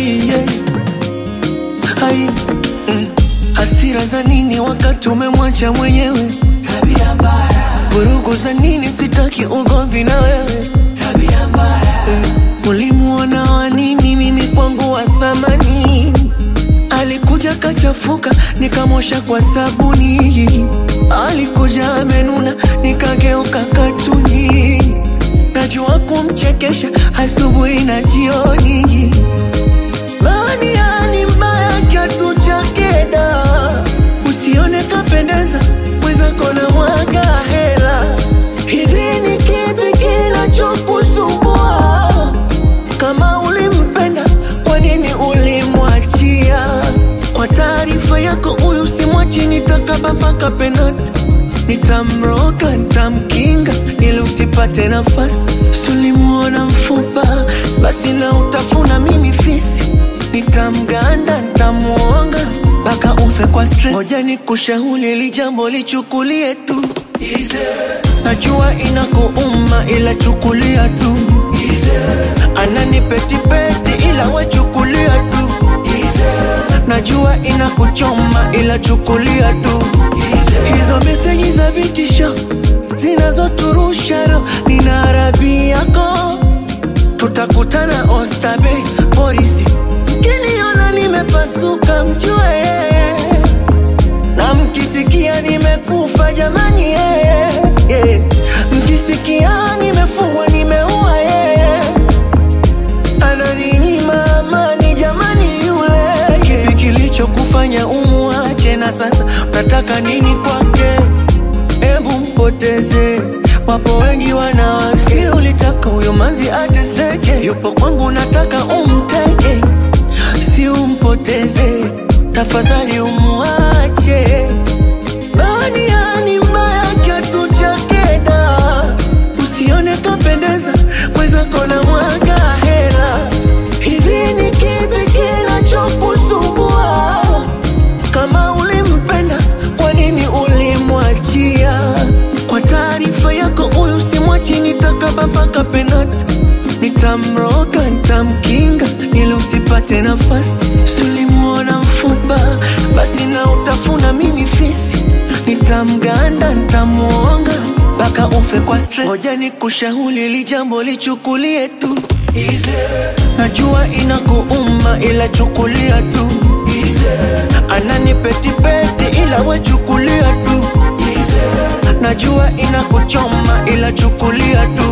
yeah. Hai, mm. Hasira za nini wakati umemwacha mwenyewe? Tabia mbaya. Vurugu za nini? Sitaki ugomvi na wewe. Tabia mbaya. Mm. Ulimuona wa nini? Mimi kwangu wa thamani. Alikuja kachafuka, nikamosha kwa sabuni. Alikuja amenuna, nikageuka katuni. Najua kumchekesha asubuhi na jioni. Baniani mbaya kiatu chake da, usione kapendeza, mwenzako na mwaga hela. Hivi ni kipi kinachokusumbua? Kama ulimpenda, kwa nini ulimwachia? Kwa taarifa yako, huyu simwachi, nitakaba mpaka penati Nitamroga, nitamkinga ili usipate nafasi. Sulimuona mfupa, basi na utafuna mimi fisi. Nitamganda, nitamuonga mpaka ufe kwa stress. Ngoja nikushauri hili jambo lichukulie tu Najua inakuuma ila chukulia tu Ananipetipeti ila wachukulia tu Najua inakuchoma ila chukulia tu Hizo meseji za vitisho zinazoturusha roho nina arabi yako Tutakutana Oysterbay polisi Mkiniona nimepasuka mjue na mkisikia nimekufa jamani yeye yeah. Mkisikia nimefungwa nimeua yeye ananinyima amani jamani yule kipi kilichokufanya umuache na sasa unataka nini kwake hebu mpoteze wapo wengi wanawasi ulitaka huyo manzi ateseke yupo kwangu nataka umteke si umpoteze tafadhali umuache baniani mbaya kiatu chake da usione kapendeza mwenzako na mwaga hela hivi ni kipi kinachokusumbua kama ulimpenda kwa nini ulimwachia kwa taarifa yako huyu simwachi nitakaba mpaka penati nitamroga nitamkinga ili usipate nafasi sulimuona mfupa basi na utafuna mimi fisi nitamganda nitamuonga mpaka ufe kwa stress ngoja nikushauri hili jambo lichukulie tu najua inakuuma ila chukulia tu ananipetipeti ila wachukulia tu najua inakuchoma ila chukulia tu